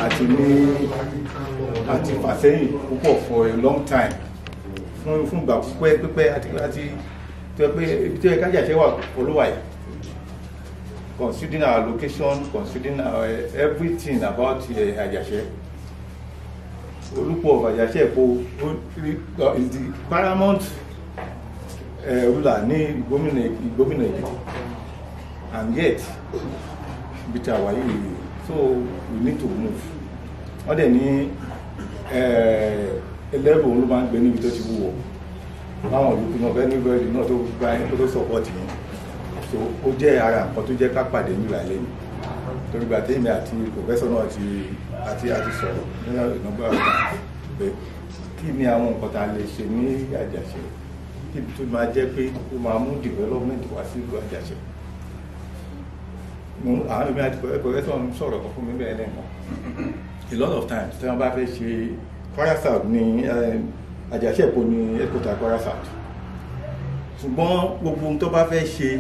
àti ní àti fàsẹ́yìn púpọ̀ for a long time fún fún ìgbà pípẹ́ pípẹ́ àti àti tó yẹ pé ibi tó yẹ kájà ṣe wà olúwa yìí considering our location considering our uh, everything about uh, Àjàṣẹ́ Olúpọ̀ of Àjàṣẹ́ Èkó is the paramount uh, ruler ní ìgbómìnà ìgbómìnà Èkìtì and yet ibi tí a wà yìí so we need to move wọ́n dẹ̀ ní ẹlẹ́bùn ló máa ń gbé níbi tó ti wúwo láwọn olùkú náà fẹ́ níbẹ̀ náà tó gba ẹni tó support yẹn so ó jẹ́ ara nǹkan tó jẹ́ ká pàdé nígbà lẹ́yìn torí gba tèmi àti professor náà ti àti àti sọ̀rọ̀ nínú ìnáwó àgbà pé kí ni àwọn nǹkan tá a lè ṣe ní Àjàṣẹ́ kí tó máa jẹ́ pé ó máa mú development wá sí ìlú Àjàṣẹ́ mo àwọn èmi àti professor ń sọ̀rọ̀ kan fún mi bẹ́ẹ̀ lẹ́ẹ̀kan a lot of times tí wọ́n bá fẹ́ ṣe Kwara South ní Àjàṣẹ́ Èkó ní headquarter Kwara South ṣùgbọ́n gbogbo ohun tó bá fẹ́ ṣe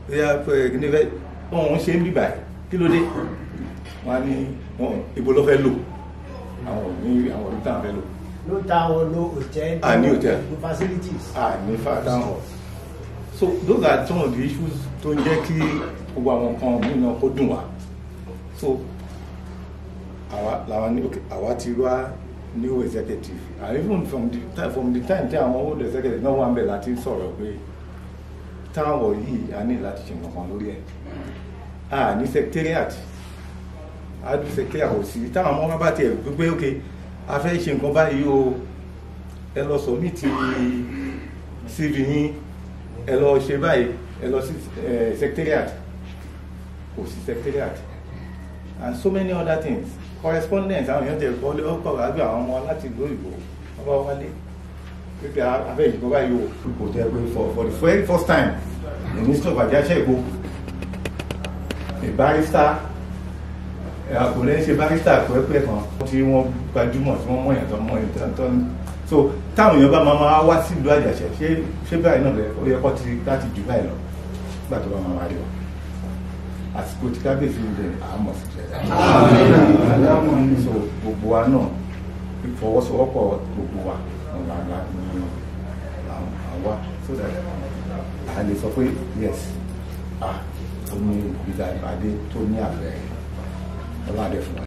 wọ́n ṣe ń bíbà kí ló dé wọ́n á ní ibo ló fẹ́ lò àwọn ní àwọn olùtà fẹ́ lò. ló ta àwọn lo hotel Ah, ní hotel. no facilities. ah ní fàdán hall so those are some of the issues tó ń jẹ́ kí gbogbo àwọn nǹkan mìíràn kó dùn wá so àwa làwa ní okay àwa ti wá new executive and even from the time from the time tí àwọn old executive náà wà ń bẹ̀ láti sọ̀rọ̀ pé táwọn yìí a ní láti ṣe nǹkan kan lórí ẹ̀ a ní secretariat a ní secretariat kò sí táwọn ọmọ wọn bá tiẹ̀ gbé ok a fẹ́ ṣe nǹkan báyìí o ẹ lọ sọ ní ti cv yín ẹ lọ ṣe báyìí ẹ lọ sí eh, secretariat kò sí secretariat and so many other things correspondence àwọn èèyàn tẹ kọ́ lé ọkọ̀ àgbẹ̀ àwọn ọmọ láti ìlú òyìnbó wọ́n bá wálé pípẹ́ abẹ́ ìjọba báyìí o kò tẹ́ pé for for the very first time the minister of Àjàṣẹ́ Èkó a barrister àkùnrin ṣe barrister pẹ́pẹ́ kan tí wọ́n gbajúmọ̀ tí wọ́n mọ̀yàn tó mọ̀yàn tó tó so táwọn èèyàn bá máa máa wá sí ìlú Àjàṣẹ́ ṣé ṣé báyìí náà lẹ ó yẹ kó ti láti jù báyìí lọ nígbà tó bá máa wá rí wa àsìkò tí kábíyèsí ń bẹ àmọ̀ sí jẹ́ so gbogbo wa náà ìfọwọ́sowọ́pọ̀ gbogbo wa ọ̀nà àgbà ní àwa so that a lè sọ pé yes ah ó ní ìgbà ìpàdé tó ní àbẹ̀rẹ̀ ọlọ́dẹ fún wa.